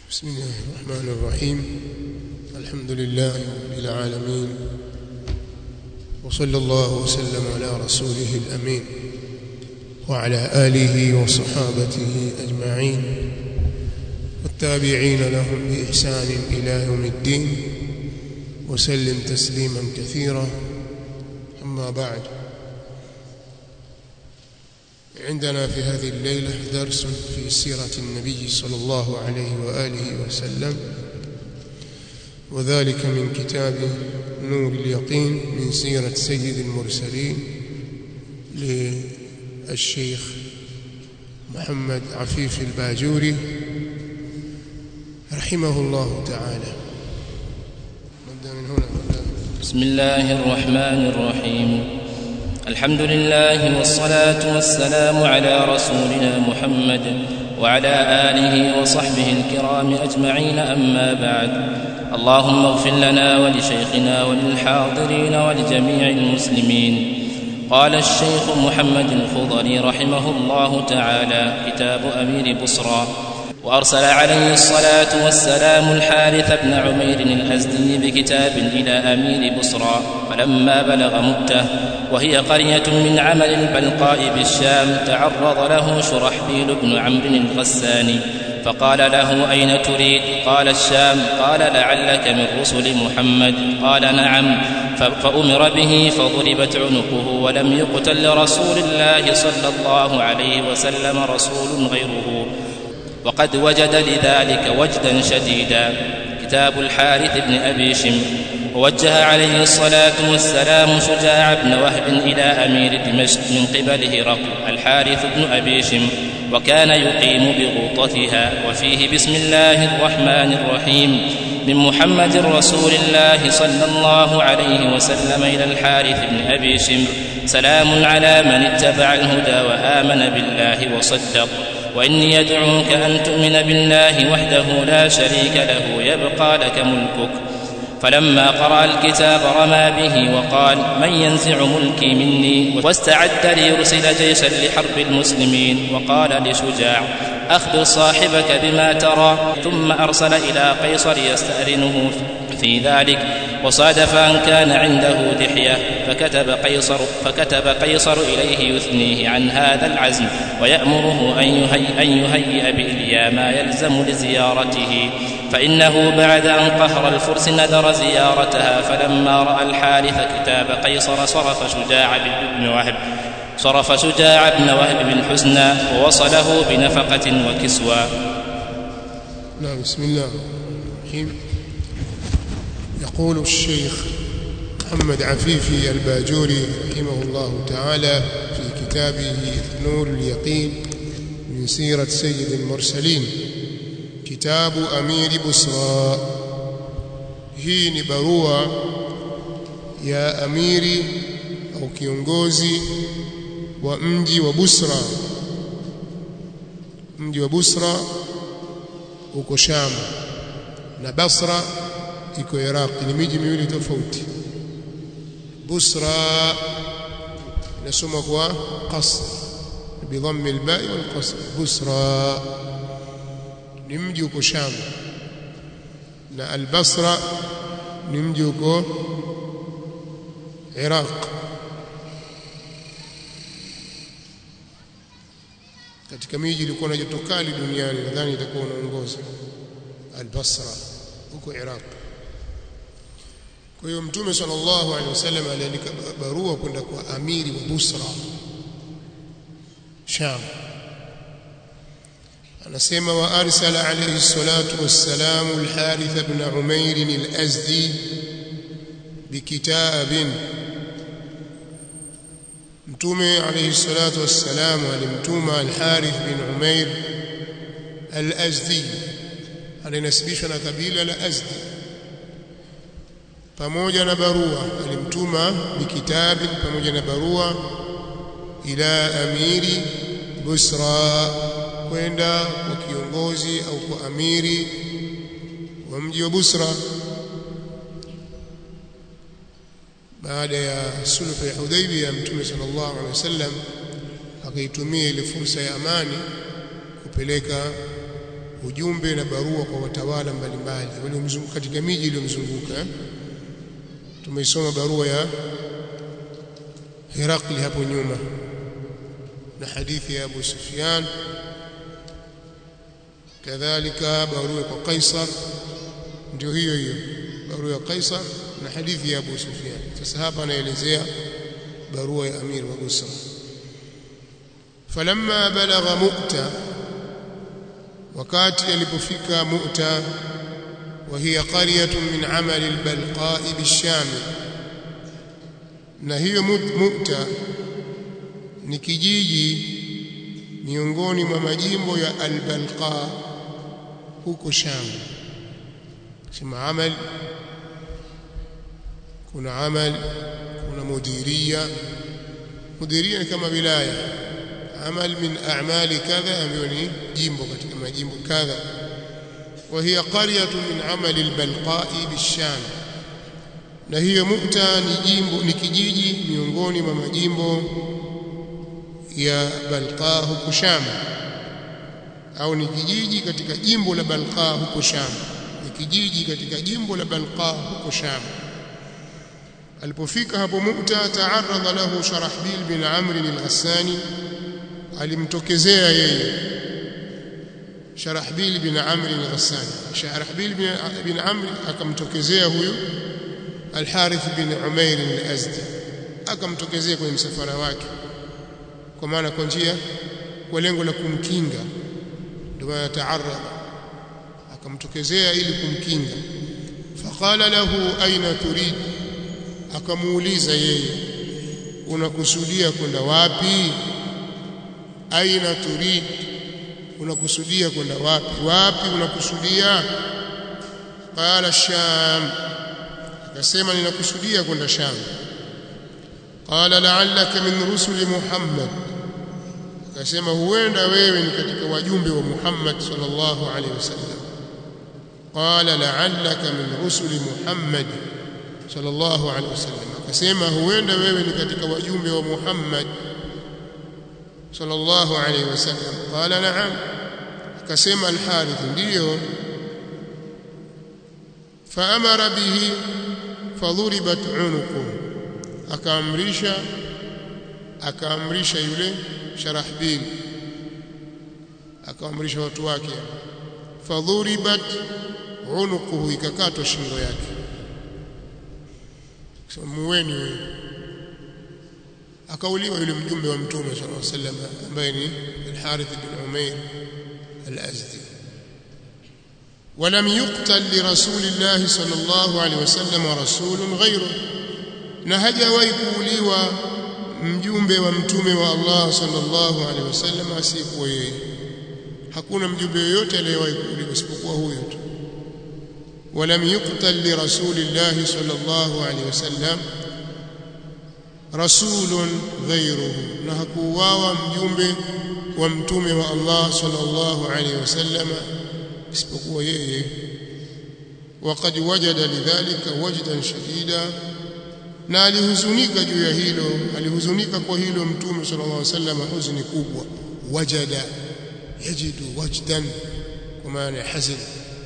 بسم الله الرحمن الرحيم الحمد لله رب العالمين وصلى الله وسلم على رسوله الأمين وعلى آله وصحابته أجمعين والتابعين لهم بإحسان إلى يوم الدين وسلم تسليما كثيرا أما بعد عندنا في هذه الليلة درس في سيرة النبي صلى الله عليه وآله وسلم وذلك من كتاب نور اليقين من سيرة سيد المرسلين للشيخ محمد عفيف الباجوري رحمه الله تعالى نبدأ من هنا بسم الله الرحمن الرحيم الحمد لله والصلاة والسلام على رسولنا محمد وعلى آله وصحبه الكرام أجمعين أما بعد اللهم اغفر لنا ولشيخنا وللحاضرين ولجميع المسلمين قال الشيخ محمد الخضري رحمه الله تعالى كتاب أمير بصرى وأرسل عليه الصلاة والسلام الحارث بن عمير الأزدي بكتاب إلى أمير بصرى فلما بلغ مدته وهي قرية من عمل البلقاء بالشام تعرض له شرحبيل بن عمرو الغساني فقال له أين تريد قال الشام قال لعلك من رسل محمد قال نعم فأمر به فضربت عنقه ولم يقتل لرسول الله صلى الله عليه وسلم رسول غيره وقد وجد لذلك وجدا شديدا كتاب الحارث بن أبي شم ووجه عليه الصلاة والسلام شجاع بن وهب إلى أمير دمشق من قبل هرقل الحارث بن أبي شم وكان يقيم بغوطتها وفيه بسم الله الرحمن الرحيم من محمد رسول الله صلى الله عليه وسلم إلى الحارث بن أبي شمر سلام على من اتبع الهدى وآمن بالله وصدق وإني يدعوك أن تؤمن بالله وحده لا شريك له يبقى لك ملكك فلما قرأ الكتاب رمى به وقال من ينزع ملكي مني واستعد ليرسل جيشا لحرب المسلمين وقال لشجاع أخبر صاحبك بما ترى ثم أرسل إلى قيصر يستأذنه في ذلك وصادف أن كان عنده لحية فكتب قيصر فكتب قيصر إليه يثنيه عن هذا العزم ويأمره أن يهيئ, أن يهيئ بإليا ما يلزم لزيارته فإنه بعد أن قهر الفرس نذر زيارتها فلما رأى الحارث كتاب قيصر صرف شجاع بن وهب صرف شجاع بن وهب بالحسنى ووصله بنفقة وكسوى نعم بسم الله الرحيم يقول الشيخ محمد عفيفي الباجوري رحمه الله تعالى في كتابه نور اليقين من سيرة سيد المرسلين كتاب أمير بصرى hii ni barua ya amiri au kiongozi wa mji wa Busra mji wa Busra uko Sham na Basra iko Iraq ni miji miwili tofauti Busra inasoma kwa qasr bidhammi alba'i wal qasr Busra ni mji uko Sham na al-Basra ni mji uko Iraq katika miji ilikuwa na joto kali duniani nadhani itakuwa unaongoza al-Basra huko Iraq kwa hiyo mtume sallallahu alaihi wasallam aliandika barua kwenda kwa amiri wa Busra Sham anasema wa arsala alayhi salatu wassalamu al-Harith ibn Umair al-Azdi bikitabin mtume alayhi salatu wassalam alimtuma al-Harith bin Umair al-Azdi alinasibishwa na kabila la Azdi pamoja na barua alimtuma bikitabi pamoja na barua ila amiri Busra kwenda kwa kiongozi au kwa amiri wa mji wa Busra baada ya sulhu ya Hudaybiyah mtume sallallahu alaihi wasallam akaitumia ile fursa ya amani kupeleka ujumbe na barua kwa watawala mbalimbali waliomzunguka katika miji iliyomzunguka tumeisoma barua ya Herakli hapo nyuma na hadithi ya Abu Sufyan kadhalika barua kwa Kaisar ndio hiyo hiyo barua ya Kaisar na hadithi ya Abu Sufyan sasa hapa anaelezea barua ya Amir wa Busra falamma balagha Mu'ta wakati alipofika Mu'ta وهي قرية من عمل البلقاء بالشام na hiyo Mu'ta ni kijiji miongoni mwa majimbo ya Al-Balqa huko Sham sema amal kuna amal kuna mudiria mudiria ni kama wilaya amal min a'mali kadha ambayo ni jimbo katika majimbo kadha وهي قرية من عمل البلقاء بالشام na hiyo Mukta ni jimbo ni kijiji miongoni mwa majimbo ya Balqa huko Sham au ni kijiji katika jimbo la Balqa huko Sham ni kijiji katika jimbo la Balqa huko Sham alipofika hapo Mukta taaradha lahu Sharahbil bin Amr al-Ghassani alimtokezea yeye Sharahbil bin Amr al-Ghassani Sharahbil bin Amr akamtokezea huyu Al-Harith bin Umair al-Azdi akamtokezea kwenye msafara wake kwa maana kwa njia kwa lengo la kumkinga ndio maana taaradha akamtokezea ili kumkinga faqala lahu aina turid akamuuliza yeye unakusudia kwenda wapi aina turid unakusudia kwenda wapi wapi unakusudia qala sham akasema ninakusudia kwenda sham qala la'allaka min rusuli muhammad akasema huenda wewe ni katika wajumbe wa muhammad sallallahu alaihi wasallam qala la'allaka min rusuli muhammad sallallahu alaihi wasallam akasema huenda wewe ni katika wajumbe wa muhammad sallallahu alaihi wasallam qala na'am akasema al-harith ndiyo faamara bihi fadhuribat unuqu akaamrisha akaamrisha yule sharahbil akaamrisha watu wake fadhuribat unuquhu ikakatwa shingo yake muweni wewe akauliwa yule mjumbe wa mtume sallallahu alaihi wasallam ambaye ni al-Harith bin Umair al-Azdi ولم يقتل لرسول الله صلى الله عليه وسلم رسول غيره na hajawahi kuuliwa mjumbe wa mtume wa Allah sallallahu alaihi wasallam asiyekuwa yeye hakuna mjumbe yoyote aliyewahi kuuliwa isipokuwa huyo tu ولم يقتل لرسول الله صلى الله عليه وسلم رسول غيره na hakuuawa mjumbe wa mtume wa Allah sallallahu alaihi wasallam isipokuwa yeye وقد وجد لذلك وجدا شديدا na alihuzunika juu ya hilo alihuzunika kwa hilo mtume sallallahu alaihi wasallam huzuni kubwa wajada yajidu wajdan kwa maana hazin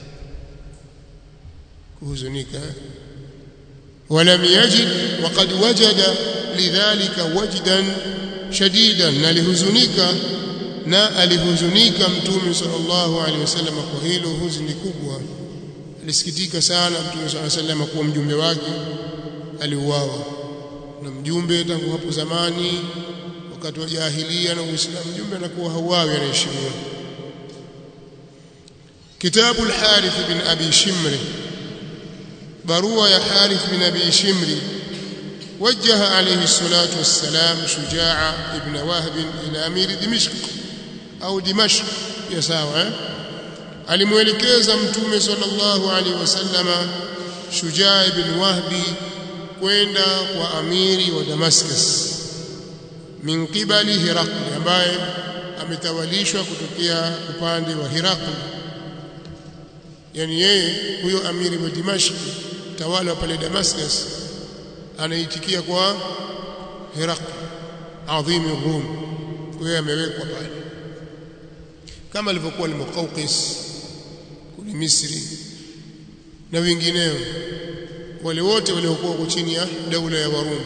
kuhuzunika ولم يجد وقد وجد لذلك وجدا شديدا na alihuzunika na alihuzunika mtume sallallahu alaihi wasallam kwa hilo huzuni kubwa alisikitika sana mtume sallallahu alaihi wasallam kuwa mjumbe wake aliuawa na mjumbe tangu hapo zamani wakati wa jahilia na Uislamu mjumbe anakuwa hauawi anaheshimiwa kitabu al-Harith bin Abi Shimri barua ya Harith bin Abi Shimri وجه عليه الصلاة والسلام شجاع ابن وهب إلى أمير دمشق أو دمشق يساوى alimuelekeza mtume sallallahu alaihi wasallama Shujaa ibn Wahbi kwenda kwa amiri wa Damascus min qibali Hirakli ambaye ametawalishwa kutokea upande wa Hirakli yani yeye huyo amiri wa Dimashq tawala wa pale Damascus anaitikia kwa Hirakli adhimi Rum huyo amewekwa pale kama alivyokuwa al-Muqawqis kule Misri na wengineo wale wote waliokuwa huko chini ya daula ya Warumi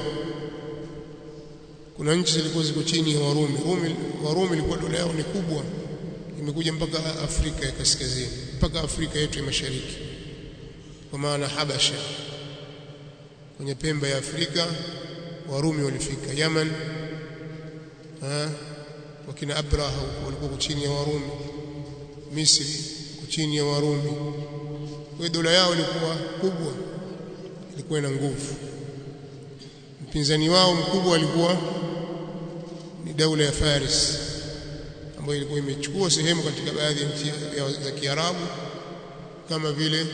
kuna nchi zilikuwa ziko chini ya Warumi Rumi Warumi ilikuwa dola yao ni kubwa imekuja mpaka Afrika ya kaskazini mpaka Afrika yetu ya mashariki kwa maana Habasha kwenye pembe ya Afrika Warumi walifika Yaman ha wakina Abraha walikuwa chini ya Warumi Misri chini ya Warumi kwa dola yao ilikuwa kubwa ilikuwa ina nguvu mpinzani wao mkubwa alikuwa ni daula ya Faris ambayo ilikuwa imechukua sehemu katika baadhi ya nchi za Kiarabu kama vile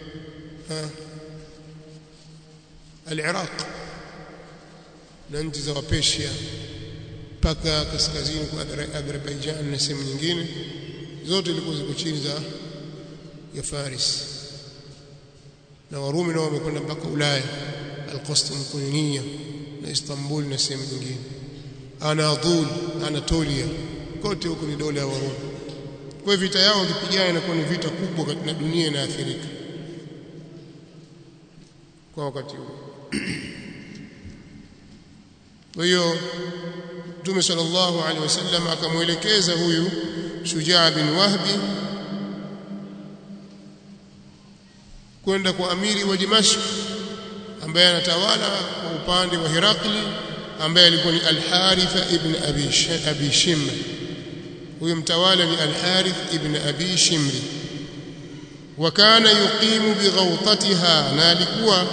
al-Iraq na nchi za Wapersia mpaka kaskazini kwa Azerbaijan na sehemu nyingine zote ilikuwa ziko chini za ya Faris na Warumi nao wamekwenda mpaka Ulaya Al-Qastinطiniya na Istanbul na sehemu nyingine Anadol Anatolia kote huko ni dola ya Warumi kwa vita yao wakipigana inakuwa ni vita kubwa katika dunia inaathirika kwa wakati huo kwa hiyo Mtume sallallahu alaihi wasallam akamwelekeza huyu Shujaa bin Wahbi kwenda kwa amiri wa Dimashq ambaye anatawala kwa upande wa Herakli ambaye alikuwa ni Al-Harith ibn Abi Abi Shimr huyo mtawala ni Al-Harith ibn Abi Shimri wa kana yuqimu bighawtatiha na alikuwa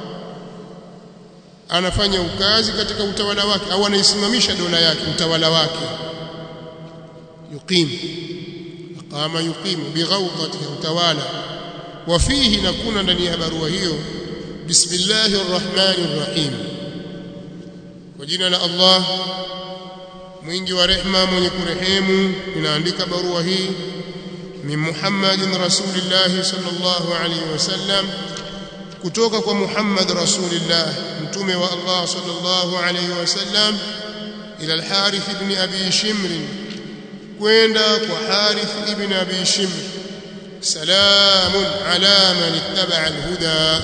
anafanya ukazi katika utawala wake au anaisimamisha dola yake utawala wake yuqim aqama yuqimu bighawtatiha utawala وفيه نكون ndani ya barua hiyo bismillahir rahmanir rahim kwa jina la Allah mwingi wa rehma mwenye kurehemu ninaandika barua hii min Muhammadin rasulillah sallallahu alayhi wasallam kutoka kwa Muhammad rasulillah mtume wa Allah sallallahu alayhi wasallam ila al-Harith ibn Abi Shimr kwenda kwa Harith ibn Abi Shimr سلام على من اتبع الهدى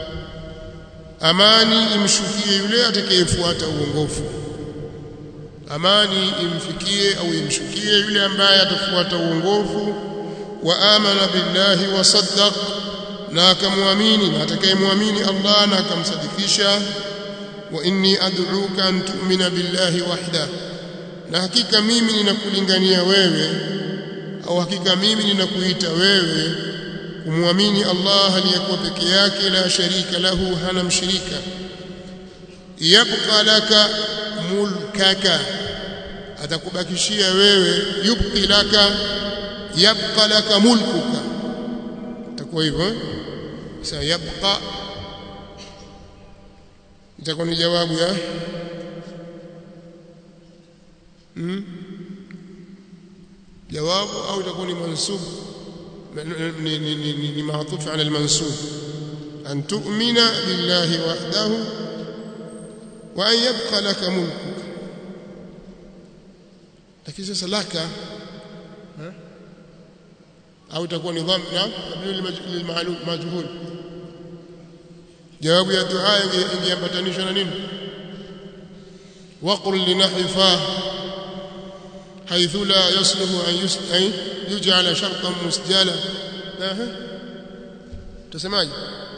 amani imshukie yule atakayefuata uongofu amani imfikie au imshukie yule ambaye atafuata uongofu wa amana billahi wa saddaq na akamwamini na atakayemwamini Allah na akamsadikisha wa inni ad'uka an tu'mina billahi wahda na hakika mimi ninakulingania wewe au hakika mimi ninakuita wewe kumwamini Allah aliyekuwa peke yake la sharika lahu hana mshirika yabqa laka mulkaka atakubakishia wewe yubqi laka yabqa laka mulkuka itakuwa hivyo sasa yabqa itakuwa ni jawabu ya hmm? jawabu au itakuwa ni mansub ni ni ni, ni, ni maatuf ala almansub an tu'mina billahi wahdahu wa an yabqa laka mulkuka lakini sasa laka au itakuwa ni dhamm na lilmaalum majhul jawabu ya dua ingeambatanishwa na nini waqul linahwi fa حيث لا يصلح أن يجعل شرطا مسجلا تسمعي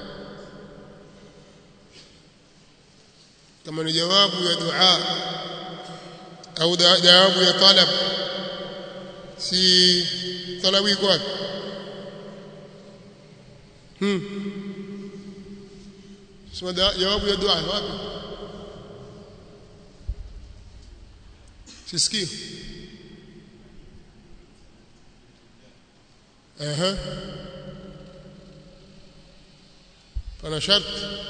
كما جواب يا دعاء أو جواب يا طلب si talawi kwake hmm sema jawabu ya dua wapi sisikii اها فانا شرط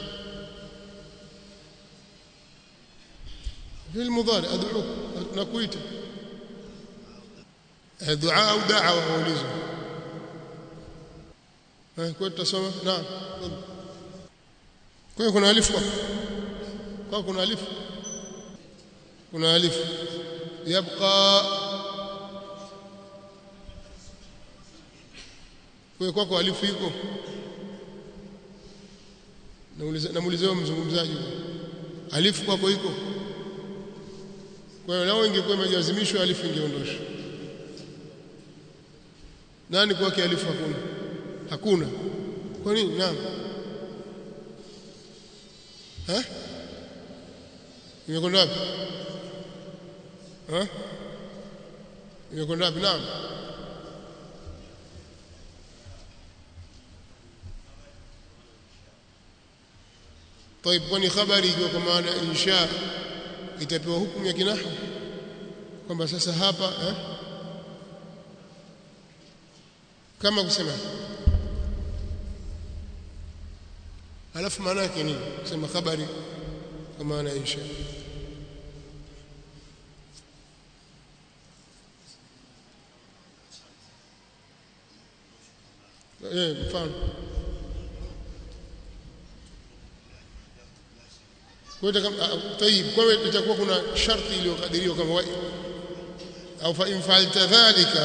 في المضارع ادعوك نكويت دعاء او دعوه اوليزه كنت تسمع نعم kwa kuna alifu kwa kuna alifu kuna alifu yabqa kwa kwako alifu iko namuuliza mzungumzaji alifu kwako iko kwa hiyo lao ingekuwa imejazimishwa alifu ingeondoshwa nani kwake alifu hakuna hakuna kwa nini naam eh imekwenda wapi eh imekwenda wapi naam طيب kwani habari ikiwa kwa maana insha itapewa hukumu ya kinahu kwamba sasa hapa eh? kama kusema alafu maana yake nini kusema habari kwa maana ya insha eh mfano kwa hiyo طيب kwa hiyo itakuwa kuna sharti iliyokadiriwa kama au fa in fa'alta dhalika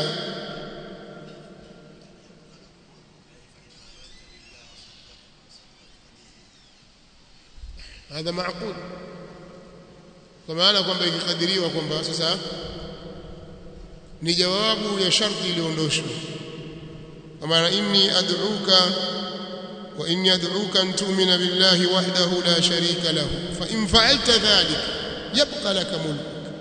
هذا معقول kwa maana kwamba ikikadiriwa kwamba sasa ni jawabu ya sharti iliyoondoshwa kwa maana inni ad'uka wa inni ad'uka an tu'mina billahi wahdahu la sharika lahu fa in fa'alta dhalik yabqa laka mulk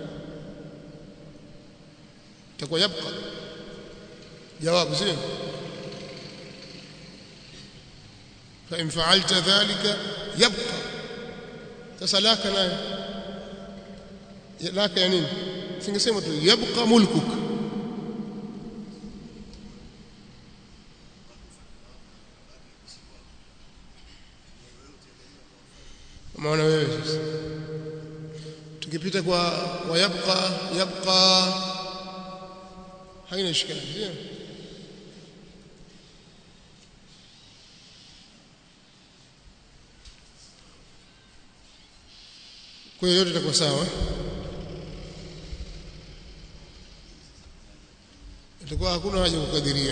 takuwa yabqa jawabu sio fa in fa'alta dhalika yabqa sasa laka nayo laka ya nini singesema tu yabqa mulkuk maana wewe sasa tukipita kwa wayabqa yabqa haina ishkali ndio kwa hiyo yote itakuwa sawa itakuwa hakuna haja kukadiria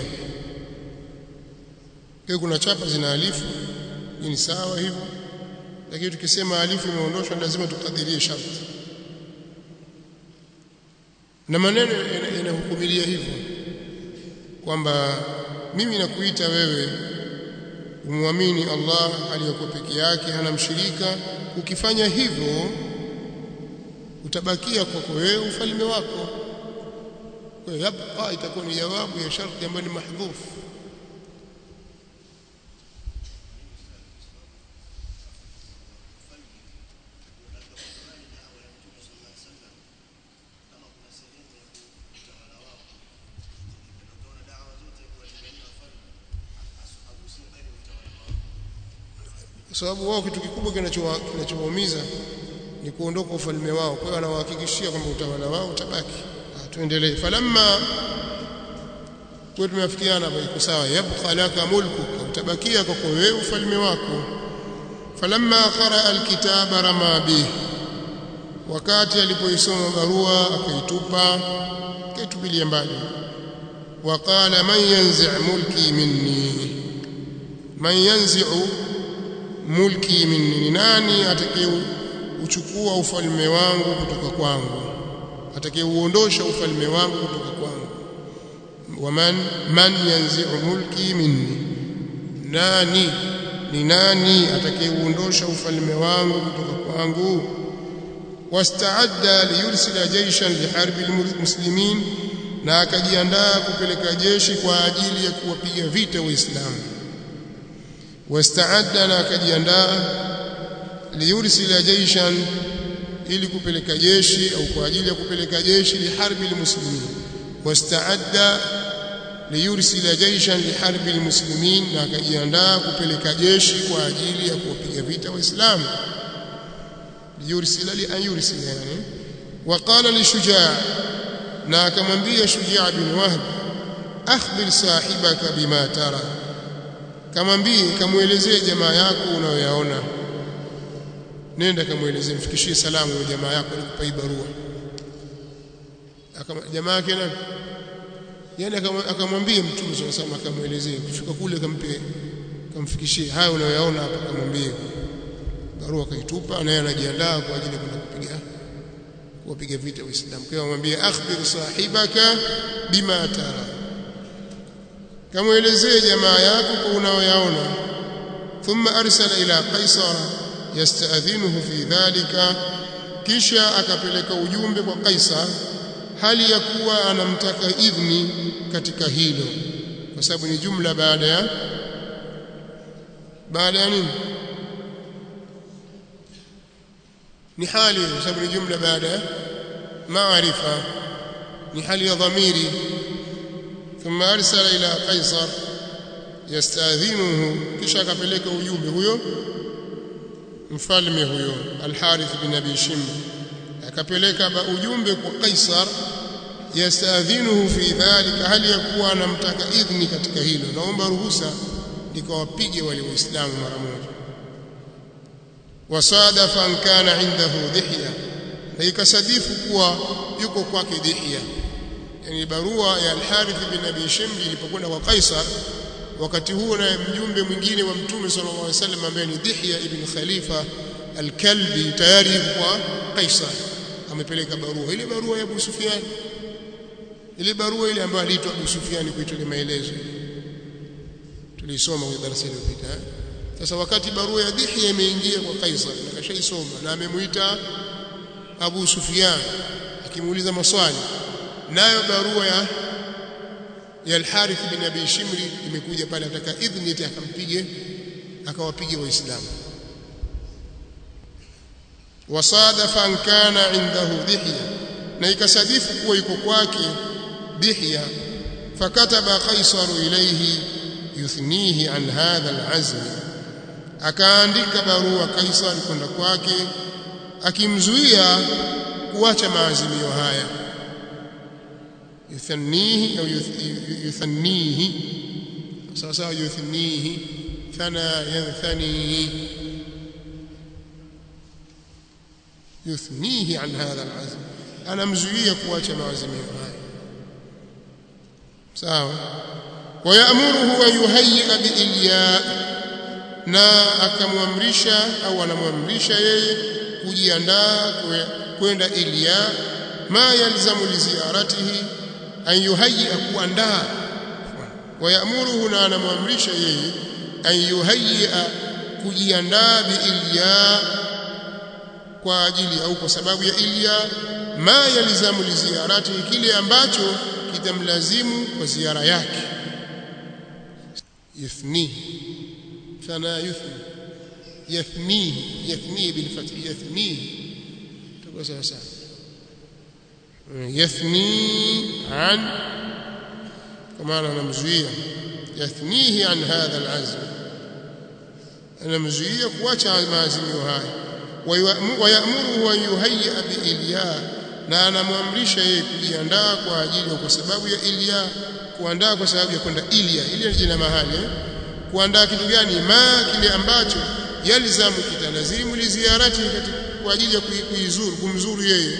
kwa kuna chapa zina alifu ni sawa hivyo lakini tukisema alifu imeondoshwa lazima tukadirie sharti na maneno yanahukumilia hivyo kwamba mimi nakuita wewe umwamini Allah aliyekuwa peke yake hana mshirika ukifanya hivyo utabakia kwako wewe ufalme wako kwa hiyo yabqa itakuwa ni jawabu ya sharti ambayo ni mahdhufu kwa sababu wao kitu kikubwa kinachowaumiza ni kuondoka ufalme wao kwa hiyo anawahakikishia kwamba utawala wao utabaki tuendelee falamma kwa tumeafikiana hapo iko sawa yabqa laka mulkuka utabakia kwako wewe ufalme wako falamma qara alkitaba rama bihi wakati alipoisoma barua akaitupa kaitupilia mbali waqala man yanzi' mulki minni man yanzi'u mulki minni nani atakaye uchukua ufalme wangu kutoka kwangu atakayeuondosha ufalme wangu kutoka kwangu waman man yanzi'u mulki minni nani ni nani atakayeuondosha ufalme wangu kutoka kwangu wastaadda liyursila jayshan liharbi almuslimin na akajiandaa kupeleka jeshi kwa ajili ya kuwapiga vita waislamu wastaadda na akajiandaa liyursila jayshan ili kupeleka jeshi au kwa ajili ya kupeleka jeshi liharbi almuslimin wastaadda liyursila jayshan liharbi almuslimin na akajiandaa kupeleka jeshi kwa ajili ya kuwapiga vita waislamu liyursila li an yursila yani waqala lishujaa na akamwambia shujaa bin wahb akhbir sahibaka bima tara kamwambie kamuelezee jamaa yako unayoyaona nenda kamuelezee mfikishie salamu ya jamaa yako alikupa hii barua jamaa yake nani yani akamwambia mtume sallallahu alaihi akamwelezea kufika kule kampe kamfikishie haya unayoyaona hapa kamwambie barua akaitupa naye anajiandaa kwa ajili ya kwenda kupiga kuwapiga vita waislamu kwa amwambia akhbir sahibaka bima tara kamwelezee jamaa yako kwa unayoyaona thumma arsala ila qaisara yasta'dhinuhu fi dhalika kisha akapeleka ujumbe kwa Kaisar hali ya kuwa anamtaka idhni katika hilo kwa sababu ni jumla baada ya baada ya nini ni hali kwa sababu ni jumla baada ya maarifa ni hali ya dhamiri thumma arsala ila qaisar yastadhinuhu kisha akapeleka ujumbe huyo mfalme huyo al-Harith bin Abi Shimr akapeleka ujumbe kwa Kaisar yastadhinuhu fi dhalika hali ya kuwa anamtaka idhni katika hilo naomba ruhusa nikawapige wale waislamu mara moja wasadafa an kana indahu dhihya na ikasadifu kuwa yuko kwake dhihya yani barua ya al-Harith bin Abi Shimr ilipokwenda kwa Kaisar wakati huo na mjumbe mwingine wa mtume sallallahu alaihi wasallam ambaye ni Dihya ibn Khalifa al-Kalbi tayari kwa Kaisar amepeleka barua ile barua ya Abu Sufyan ile barua ile ambayo aliitwa Abu Sufyan kuitolea maelezo tulisoma kwenye darasa lililopita sasa wakati barua ya Dihya imeingia kwa Kaisar na kashaisoma na amemuita Abu Sufyan akimuuliza maswali nayo barua ya ya al-Harith bin Abi Shimri imekuja pale ataka idhni eti akampige akawapige waislamu wasadafa an kana indahu dihya na ikasadifu kuwa yuko kwake dihya fakataba qaisar ilayhi yuthnihi an hadha al-azm akaandika barua kaisar kwenda kwake akimzuia kuacha maazimio haya يثنيه أو يثنيه سواء يثنيه ثنى ينثنيه يثنيه عن هذا العزم أنا مزوية كواcha maazimio haya sawa ويأمره أن يهيئ بإلياء na akamwamrisha au anamwamrisha yeye kujiandaa kwenda Ilya ma yalzamu li ziyaratihi an yuhayya kuandaa wayamuruhu na anamwamrisha yeye an yuhayya kujiandaa biilya kwa ajili au kwa sababu ya ilya ma yalzamu li ziyaratihi kile ambacho kitamlazimu kwa ziara yake yuthni fana yuthni yathnihi yathnihi bilfathi yathnihi تقول sawa sawa يثني عن كما أنا مزوية يثنيه عن هذا العزم أنا مزوية كواتا المازم هاي ويأمره أن يهيئ بإلياء na anamwamrisha yeye kujiandaa kwa ajili kwa sababu ya Ilya kuandaa kwa sababu ya kwenda Ilya Ilya ni jina mahali eh? kuandaa kitu gani ma kile ambacho yalzamu kitalazimu li ziarati kwa ajili ya kuizuru kumzuru yeye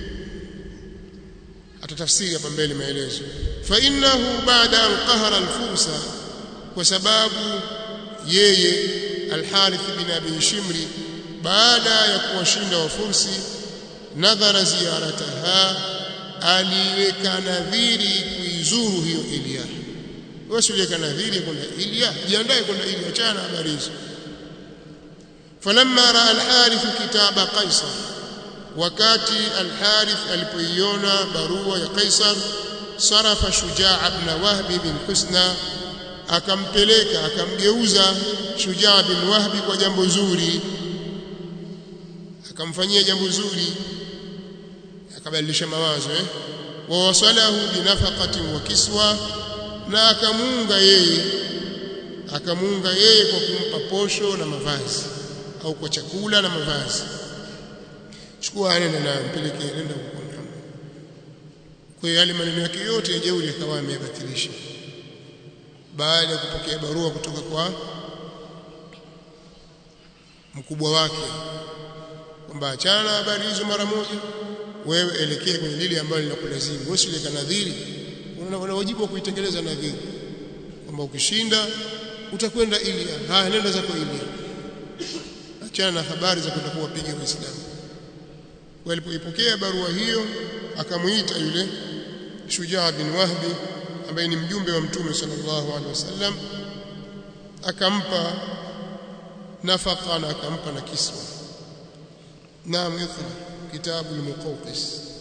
atatafsiri hapa mbele maelezo fa innahu ba'da an qahara al-fursa kwa sababu yeye al-Harith bin Abi Shimri baada ya kuwashinda wafursi nadhara ziyarataha aliweka nadhiri kuizuru hiyo Ilya wasiweka nadhiri kwenda Ilya jiandae kwenda Ilya chana habari hizo falamma raa al-Harith kitaba Qaisar wakati al-Harith alipoiona barua ya Kaisar sarafa Shujaa ibn Wahb bin Husna akampeleka akamgeuza Shujaa bin Wahb kwa jambo zuri akamfanyia jambo zuri akabadilisha mawazo eh wa wasalahu binafaqatin wa kiswa na akamuunga yeye akamuunga yeye kwa kumpa posho na mavazi au kwa chakula na mavazi chukua nenda na mpeleke nenda huko kwa yale maneno yake yote ya jeuri akawa ameyabatilisha baada ya kupokea barua kutoka kwa mkubwa wake kwamba achana na habari hizo mara moja wewe elekee kwenye lile ambalo linakulazimu wewe usileka nadhiri wajibu wa kuitekeleza nadhiri kwamba ukishinda utakwenda Ilia haya nenda zako Ilia achana na habari za kwenda kuwapiga waislamu walipoipokea barua hiyo akamuita yule Shujaa bin Wahbi ambaye ni mjumbe wa Mtume sallallahu alaihi wasallam akampa nafaka na akampa na kiswa naam iqra kitabu al-muqawqis